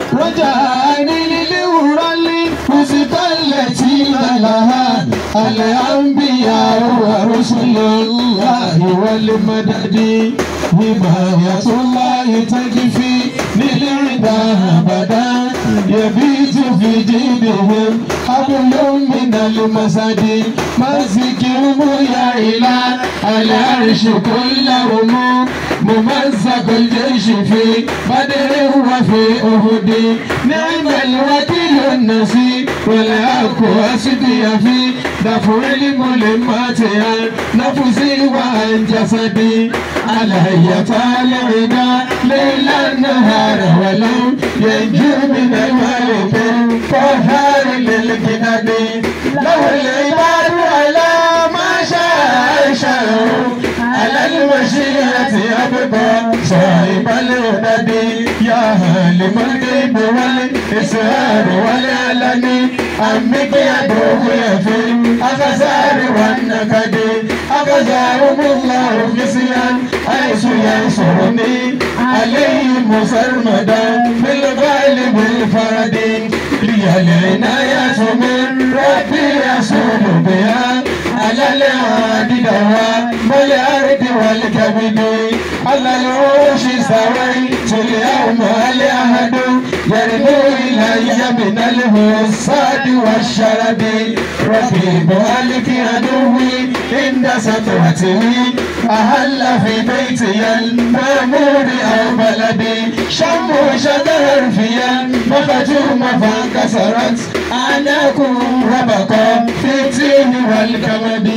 رجعني للورى الوسطى التي لها الأنبياء ورسل الله والمدد حماية الله تكفي للعدا أبدا يبيت في جيدهم حبل من المسد مسكهم يا إله العرش كلهم ممزق الجيش في بدر وفي أهد نعم الوكيل النصير والحق أسدي في دفع الملمات عن نفسي وعن جسدي علي طالعنا ليل نهار ولو ينجو من الملك فهار للجنان له العباد على ما شاء شاء على المشيئة يبقى صاحب الهدد يا هالم الغيب والإسرار والعلن أمك يدوه يفي أخزار والنكد أخزارهم الله خزيا حيث ينصرني عليهم سرمدا بالغالب الفرد لي العناية من ربي يصول بها على العاد دواء والأرض والكبد على العرش سويت اليوم الأحد يرنو إلي من الهصاد والشرد رقيب ألك عدوي عند سطوته أهل في بيتي المأمور أو بلدي شم شجر فيا مختوم فانكسرت أعناكم وبقى في التين والكمد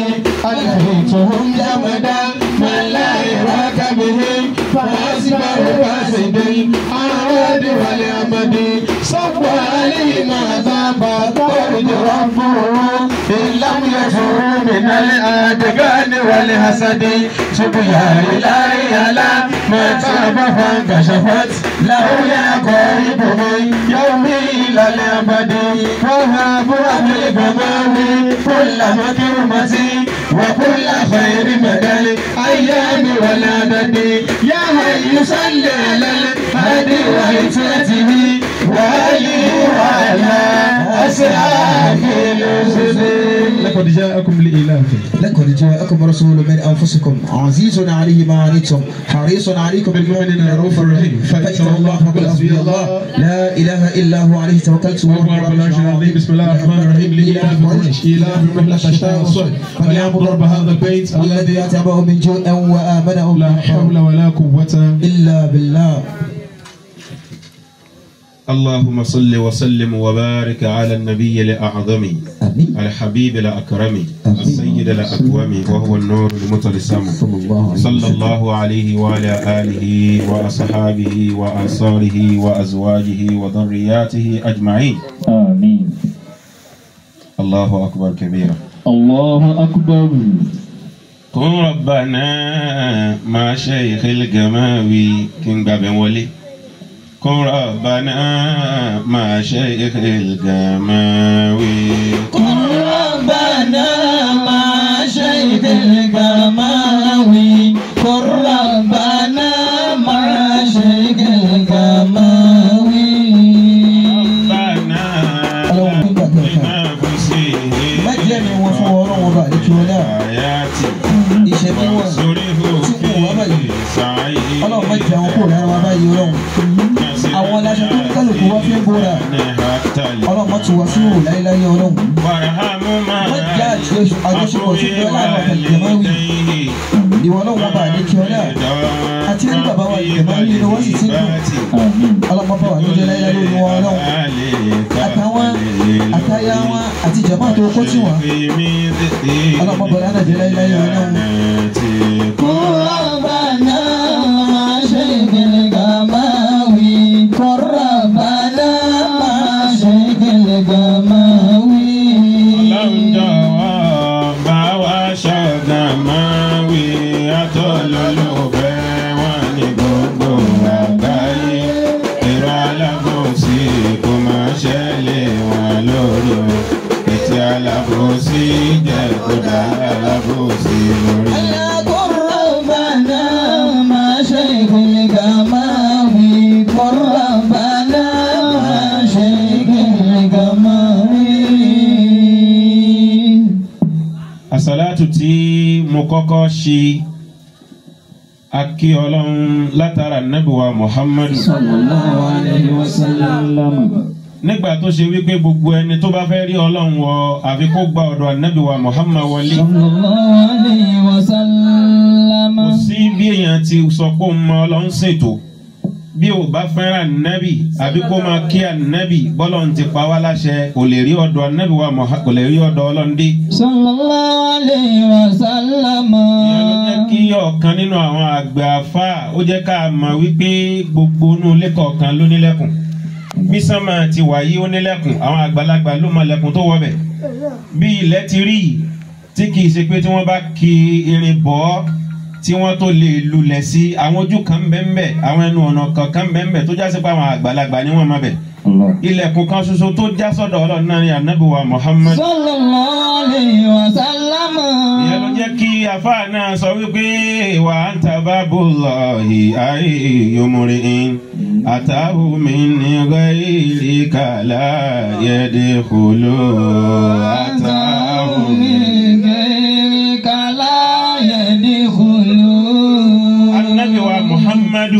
ألهيتهم جمدا من لا يراك بهم فأصبحوا فاسدين أراد والأمد صب عليهم عذاب طرد ربه إن لم يفروا من الأدغان والحسد تب يا إلهي على ما تاب فانكشفت له يا قريب من يومي إلى الأبد وهاب أهل الغمام كل مكرمة وكل خير مدى الأيام والعدد يا هي صل على الهادي وعترته وآله وعلى أصحابه الأسد لقد جاءكم لإله لقد جاءكم رسول من انفسكم عزيز عليه ما عنتم حريص عليكم بالمؤمنين رؤوف رحيم فاتقوا الله فقل حسبي الله لا اله الا هو عليه توكلت وهو رب العرش العظيم بسم الله الرحمن الرحيم لإله قريش إله من الشتاء والصيف فليعبد رب هذا البيت الذي الذي يتبعه من جوع وامنه لا حول ولا قوة الا بالله اللهم صل وسلم وبارك على النبي الأعظم امين الحبيب الأكرم آمين. السيد الأكوم وهو النور المتلسم صلى الله عليه صلى وسلم الله عليه وعلى آله وأصحابه وأنصاره وأزواجه وذرياته أجمعين آمين الله أكبر كبيرا الله أكبر كن ربنا مع شيخ الجماوي كن باب ولي كن ربنا مع شيخ الجماوي ربنا مع شيخ الجماوي قل ربنا مع شيخ الجماوي ربنا لنفسه májẹ̀ mi wọn fún ọlọ́run ọba àdékí ọlá آياتي ìṣẹ̀mí wọn وانصره tí kò wá báyìí في سعيه ọlọ́run má jẹ́ àwọn kò lára wa báyìí ọlọ́run àwọn aláṣẹ tó ní kálukú wá fi ń bóra ọlọ́run má tù wá sí òwò láéláé ọlọ́run وارحم ما wọ́n jẹ́ àjọṣepọ̀ sí pé ọlọ́run àti ìjẹ̀máwì ìwọ ọlọ́run ọba àdékí ọlá àti ẹni bàbá wa ìjẹ̀máwì inú wọ́n sì ti dùn آمين ọlọ́run bá wà níjẹ́ láéláé lórí wọn ọlọ́run àtàwọn àtàyà wọn àti ìjẹ̀má tó kó tì wọ́n ọlọ́run bá wà níjẹ́ láéláé ọlọ́run. ربنا مع شيخ الجماوي قل ربنا مع شيخ الجماوي Alábòsí jẹ́ kó dá alábòsí lórí. ألا قل àsàlátù tí mo kọ́kọ́ ṣe akí ọlọ́run látara nẹ́bùwà muhammadu sallallahu alayhi wa sallam. nígbà tó ṣe wípé gbogbo ẹni tó bá fẹ́ rí ọlọ́run wọ àfi kó gba ọ̀dọ̀ ànẹ́bùwà muhammad wọlé sallallahu alayhi wa sallam. kò sí bí èèyàn ti sọ pé òun mọ ọlọ́run ṣètò bí o bá fẹ́ràn ànábì àbí kó máa kí ànábì bọ́lọ̀ ń ti pa wá láṣẹ kò lè rí ọ̀dọ̀ ànábì wa Muhammad kò lè rí ọ̀dọ̀ ọlọ́run dé. sallallahu alayhi wa sallam. ìyẹn ló jẹ́ kí ọ̀kan nínú àwọn àgbà afá ó jẹ́ ká mọ̀ wípé gbogbo inú ilé kọ̀ọ̀kan ló nílẹ̀kùn bí sánmà ti wà yí ó nílẹ̀kùn àwọn àgbàlagbà ló mọ lẹ̀kùn tó wọbẹ̀ bí ilẹ̀ ti rí yìí tí kì í ṣe pé tí wọ́n bá ki irin bọ́ ọ́ tí wọ́n tó lè lulẹ̀ sí àwọn ojú kan bẹ́ẹ̀ àwọn ẹnu ọ̀nà kankan bẹ́ẹ̀ tó jásí pé àwọn àgbàlagbà ni wọ́n máa bẹ̀ Allah. ilẹ̀kùn kan ṣoṣo tó já sọ́dọ̀ ọlọ́run náà ni ànábì wa Muhammad sallallahu alayhi wa sallam. ìyẹn ló jẹ́ kí àfa náà sọ wípé wà á ń ta bábù lọ́ọ̀hì ayé yomori in àtàwù mi ní gáìrì kàlá yẹ́dẹ̀ kúló àtàwù mi. ànábì wa Muhammadu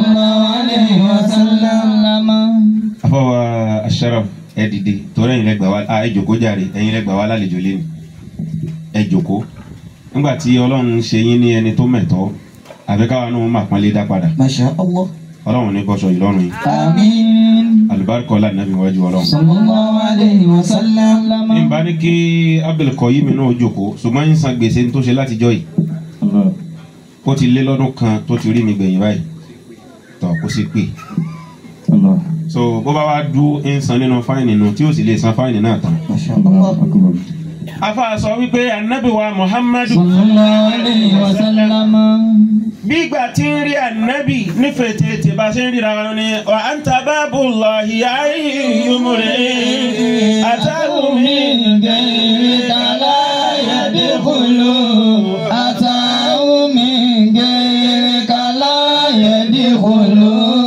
afọwọ́ asharaf ẹ dìde torí ẹ̀yin lẹ́gbàá wa a ẹ jókòó jàre ẹ̀yin lẹ́gbàá wa lálejò lẹ́nu ẹ jókòó nígbà tí ọlọ́run ṣe yín ní ẹni tó mẹ̀tọ́ àbí káwa náà máa pọ́nlé dá padà Masha Allah. ọlọ́run ní bọ́sọ̀ ìlọ́run yìí Àmín. alùbáríkọ ọlá nàbí wájú ọlọ́run. Sallallahu alayhi wa sallam. ní bá ní kí abdulkoyim náà jókòó ṣùgbọ́n yín san gbèsè tó ṣe látijọ́ yìí Allah. ó ti lé lọ́dún kan tó ti rí mi gbẹ̀yìn báyìí tọ́ kó sì pè Allah. so bó bá wá dú ń san nínú fáìnì nù tí ó sì lè san fáìnì náà tán. Masha Allah Allah. akbar. afa sọ wípé anabi wa muhammadu Sallallahu alayhi wa sallam. bí ìgbà tí ń rí anabi nífẹ̀ẹ́ tètè bá ṣe ń ríra wọn ni wa anta babullahi ayyumure atahu min غيرك لا يدخل أتاه من غيرك لا يدخل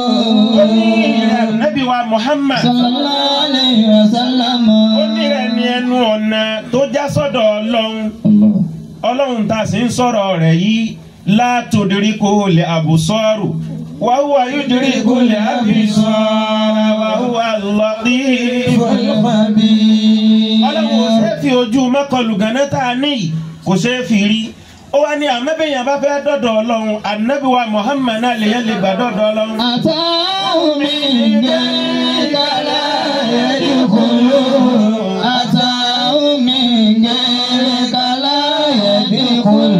anabi wa muhammad صلى الله عليه وسلم ó ní ẹni ẹnu ọ̀nà tó já sọ́dọ̀ ọlọ́run Allah. ọlọ́run tá a sì ń sọ̀rọ̀ rẹ̀ yìí látòdìrí kò lè àbùsọ́rù wàhùwà yóò dirí kò lè àbùsọ́rù wàhùwà lọ́dí. ọlọ́run kò ṣeé fi ojú mọ́kànlù gánà tá a ní yìí kò ṣeé fi rí ó wá ní àmọ́bẹ̀yìn bá fẹ́ dọ̀dọ̀ ọlọ́run ànábì wa muhammad náà lè yẹn lè gbà dọ̀dọ̀ ọlọ́run. أتاه من غيرك لا يدخل أتاه من غيرك لا يدخل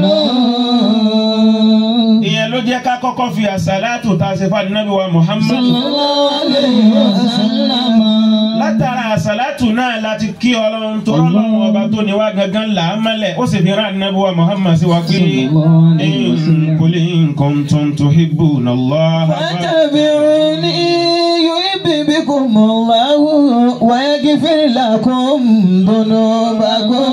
ìyẹn ló jẹ́ ká kọ́kọ́ fi àṣàlátù tá a ṣe fún ànábì wa muhammad. صلى الله عليه وسلم látara àṣàlátù náà láti kí ọlọ́run tó ọlọ́run ọba tó ní wá gangan là á mọ́lẹ̀ ó sì fi rán ànábì wa muhammad sí wa pé in qul in kuntum tuhibbuna Allah. فاتبعوني يحببكم الله ويغفر لكم ذنوبكم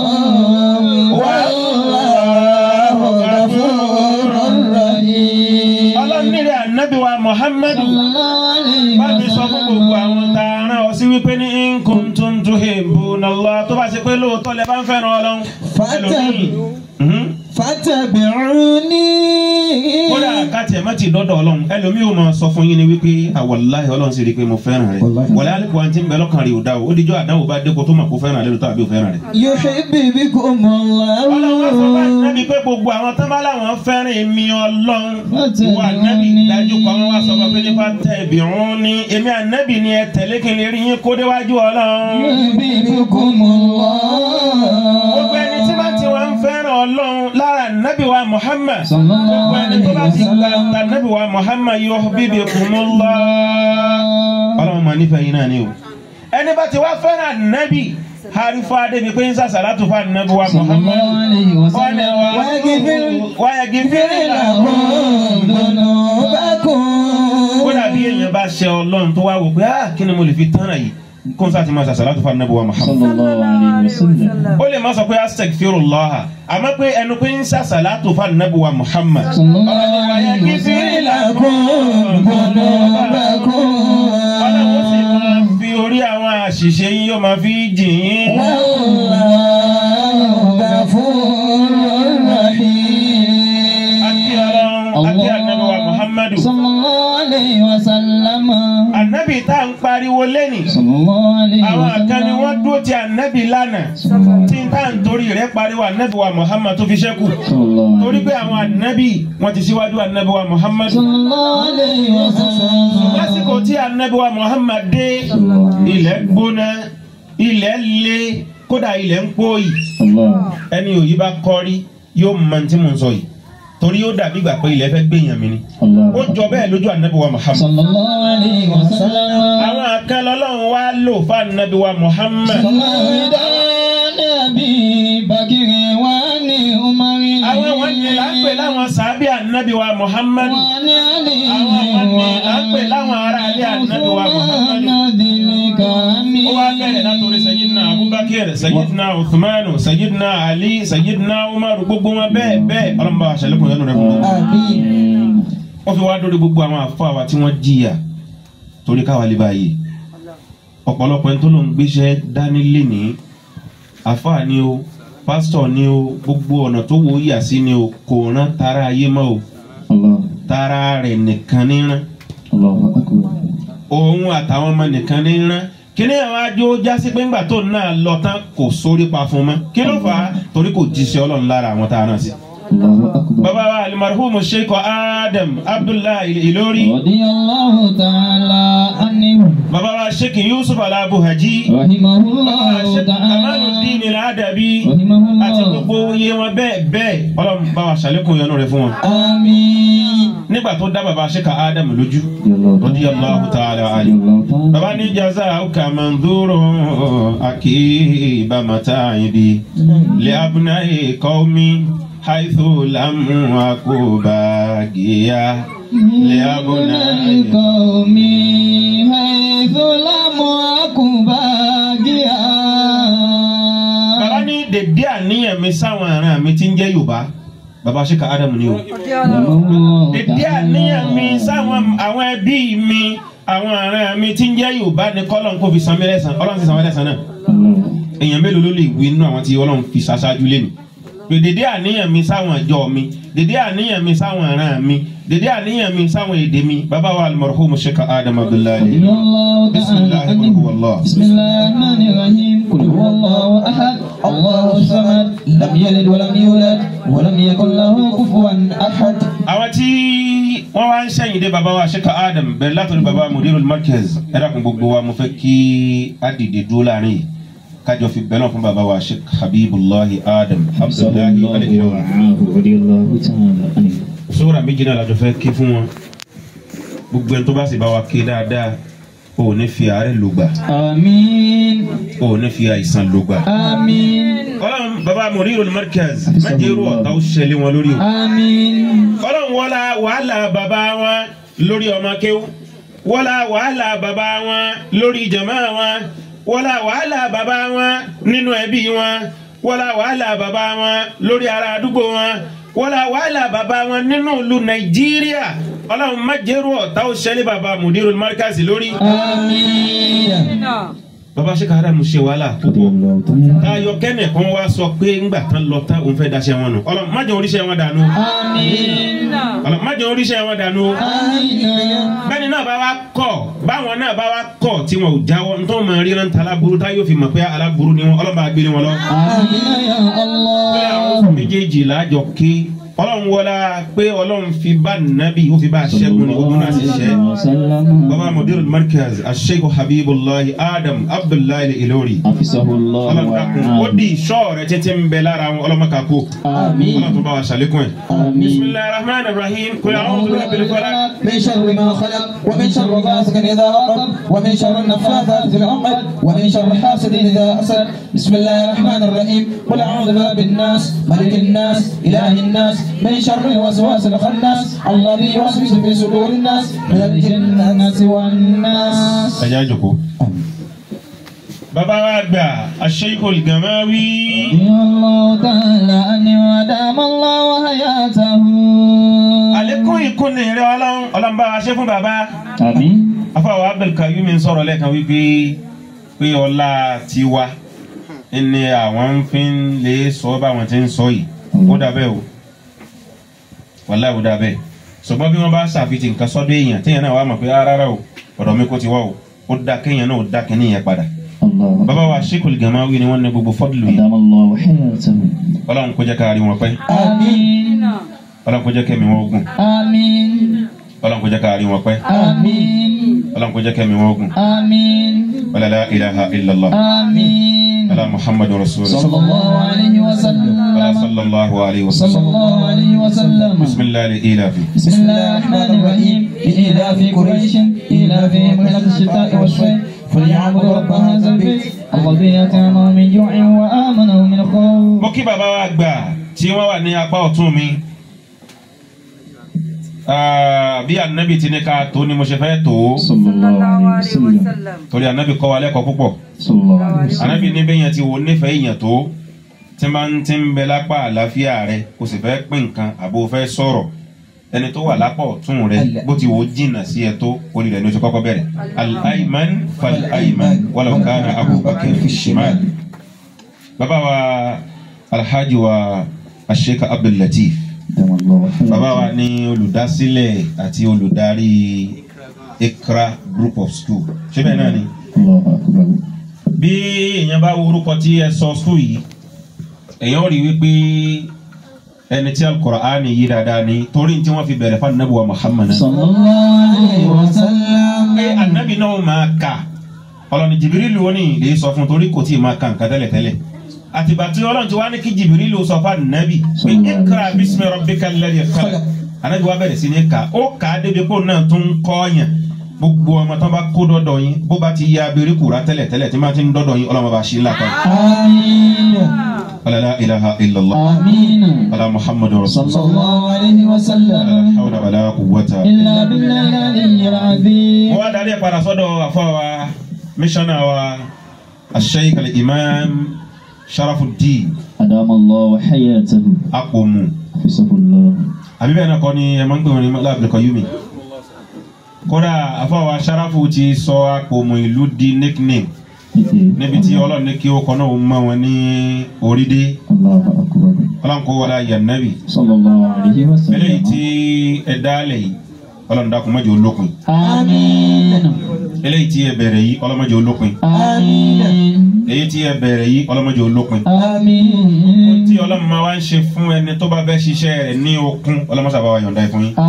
والله غفور رحيم ọlọ́run nílẹ̀ ànábì wa muhammad صلى الله عليه bá mi sọ fún gbogbo àwọn tá a rán ọ sí wípé ní in kuntum tuhibbuna Allah tó bá ṣe pé lóòótọ́ lẹ bá ń fẹ́ràn ọlọ́run. ẹlòmíì, mhm. فاتبعوني kódà káàtì ẹ̀ má ti dọ́dọ̀ ọlọ́run ẹlòmíì ò máa sọ fún yín ni wípé àwọ̀láhì ọlọ́run sì rí i pé mo fẹ́ràn rẹ̀ Wàláhì. wọlé alẹ́kùn àti ń bẹ lọ́kàn rẹ̀ ò dá o ó dijọ́ àdáwò bá dé kó tó mọ̀ kó fẹ́ràn rẹ̀ lóòótọ́ àbí ò fẹ́ràn rẹ̀. يحببكم ọlọ́run wá sọ fún الله ànábì pé gbogbo àwọn tán bá láwọn fẹ́ràn èmi ọlọ́run wà ànábì dájú kan wá sọ fún pé nípa tẹ ìbìrún ni èmi ànábì ni ẹ tẹ̀lé kí n lè rí yín kó déwájú ọlọ́run. يحببكم gbogbo ẹni tí الله bá ti wá ń fẹ́ràn ọlọ́run lára ànábì wa Muhammad صلى الله gbogbo ẹni tó bá عليه ti gba وسلم ànábì wa Muhammad yuhibbukumullah. ọlọ́run máa nífẹ̀ẹ́ yín náà ni o ẹni bá ti wá fẹ́ràn ànábì harifa débi pé ń sàṣàlátù fún ànábì wa صلى Muhammad. الله عليه wọ́n ní وسلم wa ويغفر wáyà gífìrì لكم làwọn. ذنوبكم kódà bí èèyàn bá ṣe ọlọ́run tó wá wò pé ah kí ni mo lè fi tán náà yìí kó n sáà ti máa sàṣàlátù fún ànábì wa Muhammad. Sallallahu alayhi wa sallam. ó lè má sọ pé astaghfirullah àmọ́ pé ẹnu pé ń sàṣàlátù fún ànábì wa Muhammad. صلى الله عليه وسلم لكم ذنوبكم ọlọ́run sì máa fi orí àwọn àṣìṣe yín yóò máa fi jìn yín. والله غفور pariwo lẹ́nìí sallallahu alayhi wa àwọn sallam. kan ni wọ́n dúró ti ànábì lánàá tí n táà ń torí rẹ̀ pariwo ànábì wa Muhammad tó fi ṣẹ́kù sallallahu torí pé àwọn ànábì wọ́n ti síwájú ànábì wa Muhammad sallallahu alayhi wa sallam. lásìkò tí ànábì wa Muhammad dé ilẹ̀ gbóná ilẹ̀ le kódà ilẹ̀ ń pòyì Allah. ẹni òyì bá kọ́rí yóò mọ tí mo ń sọ yìí torí yóò dàbí ìgbà pé ilẹ̀ fẹ́ gbẹ̀yàn mi ni Allah. ó jọ bẹ́ẹ̀ lójú ànábì wa Muhammad sallallahu alayhi wa sallam. àwọn akẹ́lẹ́ ọlọ́run wá lò fún ànábì wa Muhammad Nabi Bakiri wa ni Umari. àwọn wọn ni là ń pè láwọn sàábì ànábì wa Muhammad Wa ni Ali àwọn wọn ni là ń pè láwọn ará ilé ànábì wa Muhammad ó wá bẹ̀rẹ̀ látòrí sayidina Abubakar sayidina Uthmanu sayidina Ali sayidina Umar gbogbo wọn bẹ́ẹ̀ bẹ́ẹ̀ ọlọ́mọba àṣẹlẹ́kùn yẹn rẹ̀ fún gbogbo. Àmín. wọ́n fi wá dórí gbogbo àwọn àfọ àwa tí wọ́n jìyà torí káwa lè báyìí ọ̀pọ̀lọpọ̀ ẹni tó ló ń gbéṣẹ́ dání lénìí àfáà ni o pásítọ̀ ni o gbogbo ọ̀nà tó wò ó yà sí ni o kò rán tara ayé mọ́ o Allah. tara rẹ̀ nìkan ní rán Allahu akbar. òun àtàwọn ọmọ nìkan ní rán kíní àwọn ajó jásí pé ńgbà tó náà lọ tán kò sórí pa fún mọ́ kí ló fà á torí kò jíṣẹ́ ọlọ́run lára àwọn tá a rán sí. Allahu akbar. bàbá wa alimaruhumu sheikh adam abdullahi ilori Radiyallahu ta'ala anhu. bàbá wa sheikh yusuf alabuhaji Rahimahullahu sheikh ta'ala. kamaluddin aladabi àti Rahimahullahu. gbogbo iye wọn bẹ́ẹ̀ bẹ́ẹ̀ ọlọ́run bá wa ṣàlékún ìyọ́nú rẹ̀ fún wọn. Àmín. nígbà tó dá bàbá sheikh adam lójú Radiyallahu ta'ala. radiyallahu ta'ala anhu. Radiyallahu ta'ala. bàbá ní jazauka mandhuru akiba mataibi li abnai qaumi haythu lam akubagiya li abnai القوم حيث لم أكن باقيا bàbá ní dèdé àníyàn mi sáwọn ará mi tí ń jẹ́ yorùbá bàbá sheikh adam ni o dèdé àníyàn mi sáwọn àwọn ẹbí mi àwọn ará mi tí ń jẹ́ yorùbá ni kọ́lọ́n kó fi san mí lẹ́san ọlọ́run ti san mí lẹ́san náà èèyàn mélòó ló lè wí nínú àwọn tí ọlọ́run fi ṣaṣáájú lé mi pé dédé àníyàn mi sáwọn ìjọ mi dédé àníyàn mi sáwọn ará mi dédé àníyàn mi sáwọn èdè mi bàbá wa al-marhum sheikh adam abdullahi رضي الله بسم تعالى الله قل هو عنه الله بسم الله الرحمن الرحيم قل هو الله أحد الله الصمد لم يلد ولم يولد ولم يكن له كفوا أحد àwọn tí wọ́n wá ń sẹ́yìn dé bàbá wa sheikh adam bẹ̀rẹ̀ látọ̀rí bàbá mudirul markaz ẹ dákun gbogbo wa mo fẹ́ kí á dìde dúró láàrin yìí kájọ fi bẹ́ẹ̀ náà fún bàbá wa sheikh habibullahi adam abdullahi alayhi رضي الله تعالى عنه sóra méjì náà lájọ fẹ́ ké fún wọn gbogbo ẹni tó bá sì bá wa ké dáadáa o ò ní fi àárẹ̀ lògbà آمين o ò ní fi àìsàn lògbà. آمين ọlọ́run bàbá mudirul markaz má jẹ́ irú ọ̀tá ó ṣẹlẹ̀ wọn lórí o. آمين ọlọ́run wọlá wàhálà bàbá wọn lórí ọmọ kéwú wọlá wàhálà bàbá wọn lórí jàmá wọn wọlá wàhálà bàbá wọn nínú ẹbí wọn wọlá wàhálà bàbá wọn lórí ará àdúgbò wọn wọlá wàhálà bàbá wọn nínú ìlú nàìjíríà ọlọ́run má jẹ́rú ọ̀tá ó ṣẹlẹ̀ bàbá mudirul markaz lórí. آمين bàbá ṣe kára mu ṣe wàhálà púpọ̀ táyọ kẹ́nẹ̀ kan wá sọ pé ńgbà tán lọ tán òun fẹ́ daṣẹ́ wọn nù ọlọ́run má jẹ́ oríṣẹ́ wọn dànù آمين ọlọ́run má jẹ́ oríṣẹ́ wọn dànù آمين bẹ́ẹ̀ni náà bá wa kọ̀ báwọn náà bá wa kọ̀ tí wọn ò jáwọ́ ntọ́ máa ríran ta aláburú tá yóò fi mọ̀ pé aláburú ni wọn ọlọ́ba gbélé wọn lọ. آمين يا bẹ́ẹ̀ àwọn الله méjèèjì láàjọ ké ọlọ́run wọlá pé ọlọ́run fi bá nàbì ó fi bá aṣẹ́gun ní ogun náà sì ṣẹ́. وسلم baba mudir markaz asheikh habibullahi adam abdullahi ilori حفظه الله ọlọ́run dákun ó ورعاه di ìṣọ́ rẹ̀ títí ń bẹ lára wọn ọlọ́mọ kakó آمين ọlọ́run tó bá wa ṣàlékún ẹ̀. آمين bisimilahi rahman rahim kò yà wọn tó bẹ bẹ̀rẹ̀ fọlá. من شر ما خلق ومن شر غاسق إذا وقب ومن شر النفاثات في العقد ومن شر حاسد إذا حسد بسم الله الرحمن الرحيم قل أعوذ برب الناس ملك الناس إله الناس من شر الوسواس الخناس الذي يوسوس في صدور الناس من الجنة والناس ẹ já jòkó. bàbá wa gbà aṣeikul gamawi. رضي الله تعالى عنه ودام الله حياته àlékún ìkúnni rẹ ọlọ́run ọlọ́run bá wa ṣe fún bàbá. آمين afáwọn abdulkayumi ń sọ̀rọ̀ lẹ́ẹ̀kan wípé pé ọlá tiwa ni àwọn fi ń lè sọ báwọn ti ń sọ yìí ó dà bẹ́ẹ̀ o wàláhì ó dà bẹ́ẹ̀ ṣùgbọ́n bí wọ́n bá ṣàfihàn nǹkan sọ́dọ̀ èèyàn téèyàn náà wà mọ̀ pé rárá o ọ̀dọ̀ mi kò ti wá o ó dá kéèyàn náà ó dá kínní yẹn padà الله bàbá wa Sheikhul Gamawi ni wọ́n ní gbogbo fọ́dùlù yìí أدام الله حياته ọlọ́run kó jẹ́ ká rí wọn pẹ́ آمين ọlọ́run kó jẹ́ kẹ́mi wọn ogun آمين ọlọ́run kó jẹ́ ká rí wọn pẹ́ آمين ọlọ́run kó jẹ́ kẹ́mi wọn ogun آمين wala la ilaha illallah آمين ala muhammadu rasulullah صلى الله عليه ala وسلم sallallahu alayhi wa صلى sallam الله عليه وسلم bisimilahi ilahi. بسم الله الرحمن الرحيم لإيلاف قريش إيلافهم رحلة الشتاء والصيف فليعبدوا رب هذا البيت الذي أطعمهم من جوع وآمنهم من خوف mo kí bàbá wa gbà tí wọ́n wà ní apá ọ̀tún mi Ah, bí anabi ti ní ká tó ni mo ṣe fẹ́ tó صلى الله عليه وسلم torí anabi kọ́ wa lẹ́kọ̀ọ́ púpọ̀ صلى الله عليه وسلم anabi ní bẹ́yẹn ti wo nífẹ̀ẹ́ èèyàn tó tí máa ń ti ń bẹ lápá àlàáfíà rẹ kò sì fẹ́ pín nǹkan àbò fẹ́ sọ̀rọ̀ ẹni tó wà lápá ọ̀tún rẹ bó ti wò ó jìnnà sí ẹ tó orí rẹ ní oṣù kọ́kọ́ bẹ̀rẹ̀ al-ayman fal-ayman walau kana abubakar fi shimal bàbá wa alhaji wa asheikh abdul latif أدام الله bàbá wa حياته ní olùdásílẹ̀ àti olùdarí ikra group of school ṣé bẹ́ẹ̀ náà ni الله أكبر bí èèyàn bá wo orúkọ tí ẹ sọ school yìí èèyàn rí wípé ẹni tí alukur'ani yí dáadáa ni torí tí wọ́n fi bẹ̀rẹ̀ fún anabi wa muhammad صلى الله عليه وسلم pé anabi náà máa kà ọlọ́ni jìbìrìlù ó ní lè sọ fún torí kò tí ì máa kà nǹkan tẹ́lẹ̀tẹ́lẹ̀ àtìgbà tí ọlọ́run ti wá ní kí jìbìrìlù sọ fún anabi pé ikra bismi rabbika alladhi khalaq anabi wa bẹ̀rẹ̀ sí ní kà ó kà á débi kó náà tún kọ́ ọ̀yàn gbogbo ọmọ tó bá kó dọ́dọ̀ yín bó bá ti ya abẹ́rẹ́ kura tẹ́lẹ̀tẹ́lẹ̀ tí máa ti ń dọ́dọ̀ yín ọlọ́mọ bá ṣe ńlá kan آمين wala la ilaha illallah آمين wala muhammadu صلى rasulullah الله عليه wala وسلم hawla wala quwwata. إلا بالله العلي العظيم mo wá darí ẹ̀ padà sọ́dọ̀ àfọwà mísọ́nà wa asheik al-imam sharafuddin أدام الله حياته akpomu حفظه الله àbí bẹ́ẹ̀ náà kọ́ ni ẹ máa ń pè wọ́n ní láàbìlì kọ́yúmi kódà àfọwà sharafu ti sọ akpomu ìlú di nickname níbi tí ọlọ́run ní kí ó kọ́ náà ó mọ wọn ní orí dé الله أكبر ọlọ́run kó wọlé ayé صلى الله عليه eléyìí وسلم tí ẹ dálẹ̀ yìí ọlọ́run dákun má jẹ́ olópin آمين eléyìí tí ẹ bẹ̀rẹ̀ yìí ọlọ́run má jẹ́ olópin آمين èyí tí ẹ bẹ̀rẹ̀ yìí ọlọ́run má jẹ́ olópin آمين tí ọlọ́run máa wá ń ṣe fún ẹni tó bá fẹ́ ṣiṣẹ́ rẹ̀ ní okun ọlọ́run sábà wá yọ̀ǹda ẹ̀ fún yín.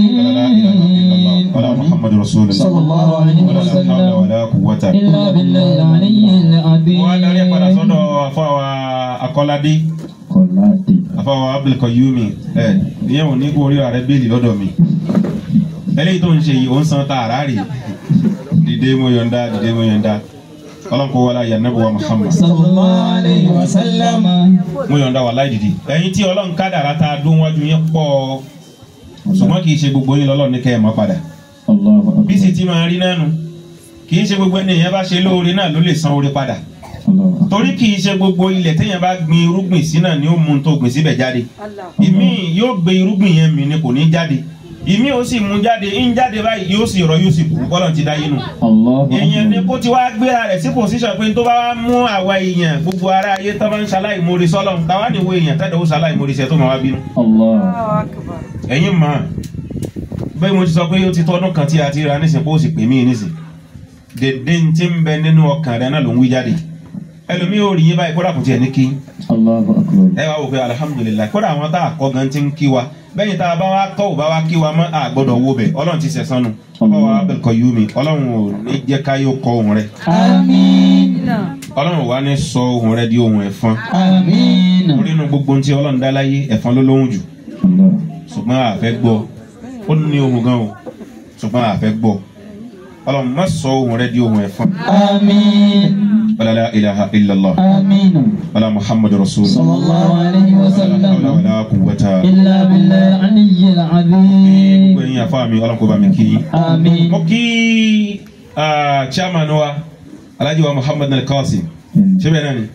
آمين wàlá muhammadu rasulillah صلى الله عليه wàlá hawla وسلم wàlá quwwata. إلا بالله العلي wọ́n á darí ẹ̀ padà العظيم sọ́dọ̀ afáwa akọ́ládé قلاتي afáwa abdulkayumi ẹ̀ ìyẹn ò ní kó orí rẹ̀ bẹ́ẹ̀lì lọ́dọ̀ mi. eléyìí tó ń ṣe yìí ó ń san tààrà rè dìde mo yọ̀ǹda dìde mo yọ̀ǹda ọlọ́run kó wọlé ayé anabi wa muhammad صلى الله عليه وسلم mo yọ̀ǹda wà láì dìde. ẹ̀yin tí ọlọ́run kádàrá ta dún wájú yẹn pọ̀ ṣùgbọ́n kì í ṣe gbogbo yín lọ́lọ́run ní kẹ́ ẹ̀ mọ́ padà. الله bí sì أكبر ti máa rí nánu kì í ṣe gbogbo ẹni èèyàn bá ṣe lóore náà ló lè san oore padà الله أكبر torí kì í ṣe gbogbo ilẹ̀ téèyàn bá gbin irúgbìn sí náà ni ó mú un tó gbìn síbẹ̀ jáde ìmí yóò gbé irúgbìn yẹn mì ni kò ní jáde ìmí ó sì mú jáde ń jáde báyìí yóò sì rọ yóò sì kú bọ́lọ̀ ti dá yín nù الله èèyàn ni أكبر kó ti wá gbéra rẹ̀ sí pòsíṣàn pé tó bá wá mú àwa èèyàn gbogbo ara ayé tó bá ń ṣaláì mórí sọ́lọ̀ táwa ni wo èèyàn tẹ́lẹ̀ ó ṣaláì mórí sẹ́ tó máa wá bínú الله ẹ̀yin mọ̀ bẹ́ẹ̀ mo ti sọ pé ó ti tọ́dún kan tí a ti ra nísìnyí pé ó sì pè mí nísìnyí dèdè ń ti ń bẹ nínú ọkàn rẹ náà ló ń wí jáde ẹlòmíì ò rí yín báyìí kódà kò tiẹ̀ ní kí الله أكبر ẹ wá wò pé alihamudulilayi kódà àwọn tá a kọ́ gan ti ń kí wa bẹ́yìn tá a bá wá kọ́ ò bá wá kí wa mọ́ a gbọ́dọ̀ wo bẹ̀ ọlọ́run ti sẹ̀sán nu ọba wa abẹ́kọ̀ yú mi ọlọ́run ò ní jẹ́ ká yóò kọ ohun rẹ آمين ọlọ́run wa ní sọ ohun rẹ di ohun ẹ̀fọn آمين orí inú gbogbo ohun tí ọlọ́run dá láyé ẹ̀fọn ló lóhùn jù الله ṣùgbọ́n a fẹ́ gbọ́ ó ní ohun gan o ṣùgbọ́n a fẹ́ gbọ́ ọlọ́run má sọ ohun rẹ di ohun ẹ̀fọn آمين wala la ilaha illallah آمين wala muhammadu rasulullah صلى الله عليه wala hawla وسلم wala quwwata. إلا بالله العلي العظيم gbogbo ẹ̀yin afá mi ọlọ́run kó bá mi kí yín. آمين mo kí ah, chairman wa alhaji wa muhammad al-qasim ṣé bẹ́ẹ̀ náà ni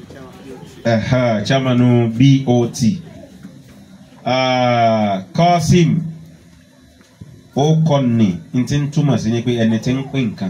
Ẹ̀hà, chairman bot Ah, qasim ó kọ́ ni n ti ń túmọ̀ sí ni pé ẹni tí ń pín nǹkan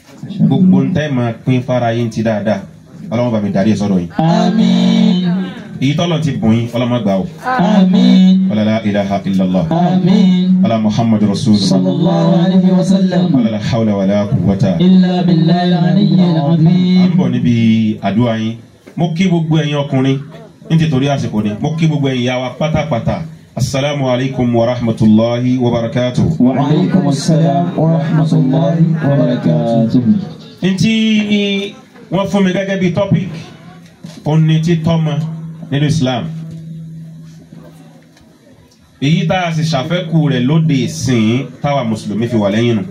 gbogbo ń tẹ́ máa pín fara yín ti dáadáa ọlọ́run bá mi darí ẹ̀ sọ́dọ̀ yìí آمين èyí tọ́lọ̀ ti bùn yín ọlọ́mọ gbà ó آمين wala la ilaha illallah آمين wala muhammadu rasulullah صلى الله عليه وسلم wala la hawla wala quwwata. إلا بالله العلي à ń العظيم bọ̀ níbi àdúrà yín mo kí gbogbo ẹ̀yin ọkùnrin nítorí àsìkò ni mo kí gbogbo ẹ̀yin yàwá pátápátá asalaamu alaykum wa rahmatulahi wa barakatuh. وعليكم السلام ورحمة الله وبركاته ntí wọ́n fún mi gẹ́gẹ́ bíi topic òní títọ́mọ nínú Islam èyí tá a sì ṣàfẹ́kù rẹ̀ lóde ìsìn táwa mùsùlùmí fi wà lẹ́yìn nù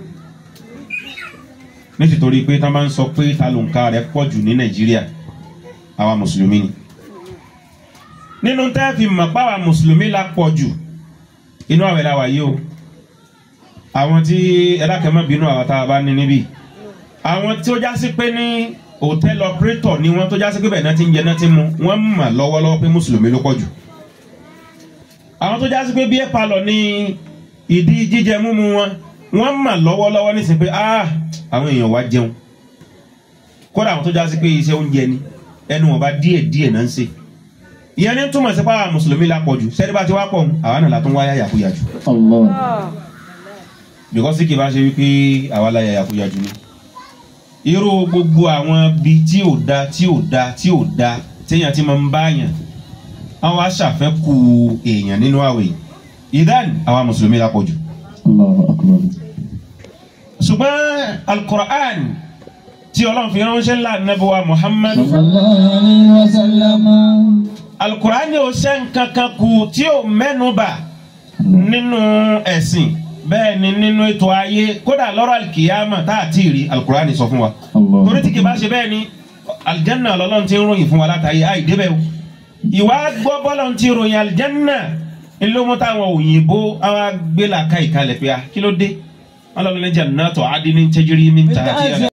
nítorí pé tá a bá ń sọ pé ta ló ń ka rẹ̀ pọ̀ jù ní Nàìjíríà àwa mùsùlùmí ni nínú tẹ́ fi mọ̀ páwa mùsùlùmí la pọ̀ jù inú àwẹ̀ la wà yìí o àwọn tí ẹ̀dákẹ́mọ́ bínú àwọn tá a bá ní níbí àwọn tí ó já sí pé ní hòtẹ́ẹ̀lì ọ̀pẹ́rẹ́tọ̀ ni wọ́n tó já sí pé bẹ́ẹ̀ náà ti ń jẹ náà ti mu wọ́n mọ̀ lọ́wọ́lọ́wọ́ pé mùsùlùmí ló pọ̀ jù àwọn tó já sí pé bí ẹ̀ palọ̀ ní ìdí jíjẹ múmu wọn wọ́n mọ̀ lọ́wọ́lọ́wọ́ ní sí pé ah àwọn èèyàn wá jẹun kódà àwọn tó já sí pé iṣẹ́ oúnjẹ ni ẹnu wọn bá díẹ̀ díẹ̀ náà ń ṣe ìyẹn ní túmọ̀ sí pé àwọn mùsùlùmí la pọ̀ jù sẹ́ni bá ti wá pọ̀ àwọn náà la tún wáyà yàkúyà jù الله because kì í bá ṣe wípé àwa la yàyà kúyà jù ni irú gbogbo àwọn bi tí ò da tí ò da tí ò da téèyàn ti máa ń bá yàn àwọn aṣàfẹ́kù èèyàn nínú àwẹ̀ yìí ìdán àwa mùsùlùmí la pọ̀ jù الله أكبر ṣùgbọ́n alukur'an tí ọlọ́run fi ránṣẹ́ ńlá nàbẹ̀wá muhammad صلى الله عليه وسلم alukur'an yóò ṣe nǹkan kan kù tí ò mẹ́nuba nínú ẹ̀sìn bẹ́ẹ̀ ni nínú ètò ayé kódà lọ́rọ̀ alikiyama tá a ti rí alukur'an sọ fún wa الله torí tí kì bá ṣe bẹ́ẹ̀ ni alijanna lọ́lọ́run ti ń ròyìn fún wa látàyè àì débẹ̀ o ìwà gbọ́ bọ́lọ̀ ti ròyìn alijanna ńlọmọ táwọn òyìnbó àwọn agbélaka ìkalẹ̀ pé a kí ló dé wọn lọ́ọ́ ní jannatu adinin tajiri min tahtiha